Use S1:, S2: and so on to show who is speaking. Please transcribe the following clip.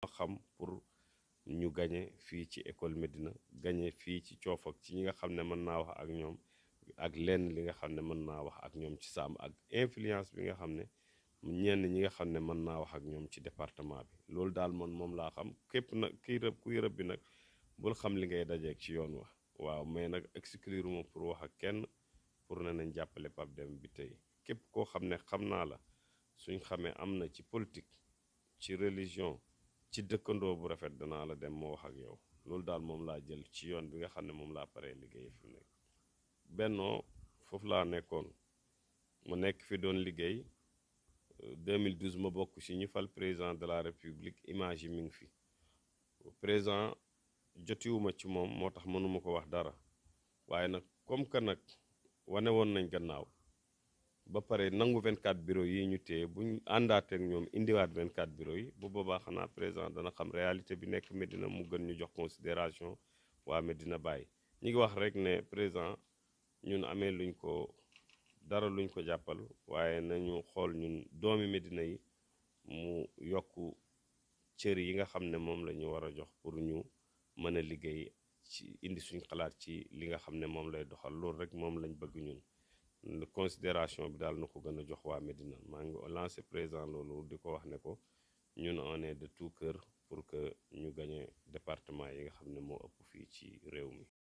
S1: xam pour ñu gañe fii ci école Médina gañe fii ci coof ak ci ñi nga xam ne mën naa wax ak ñoom ak lenn li nga xam ne mën naa wax ak ñoom ci Sàmm ak influence bi nga xam ne ñenn ñi nga xam ne mën naa wax ak ñoom ci département bi loolu daal man moom laa xam képp nag kii rëb kuy rëb bi nag bul xam li ngay dajeeg ci yoon wa waaw mais nag exclure ma pour wax ak kenn pour ne nañ jàppale Pape Demba bi tey képp koo xam ne xam naa la suñ xamee am na ci politique ci religion ci dëkkandoo bu rafet danaa la dem moo wax ak yow loolu daal moom laa jël ci yoon bi nga xam ne moom laa paree liggéey fi mu nekk bennoo foofu laa nekkoon mu nekk fi doon liggéey 2012 ma bokk ci ñu fal président de la république image yi mi ngi fi président jotiwuma ci moom moo tax mënuma ko wax dara waaye nag comme que nag wane woon nañ gannaaw ba pare nangu 24 bureau yi ñu téye buñ àndaateek ñoom indiwaat 24 bureau yi bu boobaa xanaa président dana xam réalité bi nekk Médina mu gën ñu jox considération waa Médina Baye ñi ngi wax rek ne président ñun amee luñ ko dara luñ ko jàppal waaye nañu xool ñun doomi Médina yi mu yokk cër yi nga xam ne moom la ñu war a jox pour ñu mën a liggéey ci indi suñ xalaat ci li nga xam ne moom lay doxal loolu rek moom lañ bëgg ñun considération bi daal na ko gën a jox waa Médina maa ngi lancé président loolu di ko wax ne ko ñun on est de tout cœur pour que ñu gañe département yi nga xam ne moo ëpp fii ci réew mi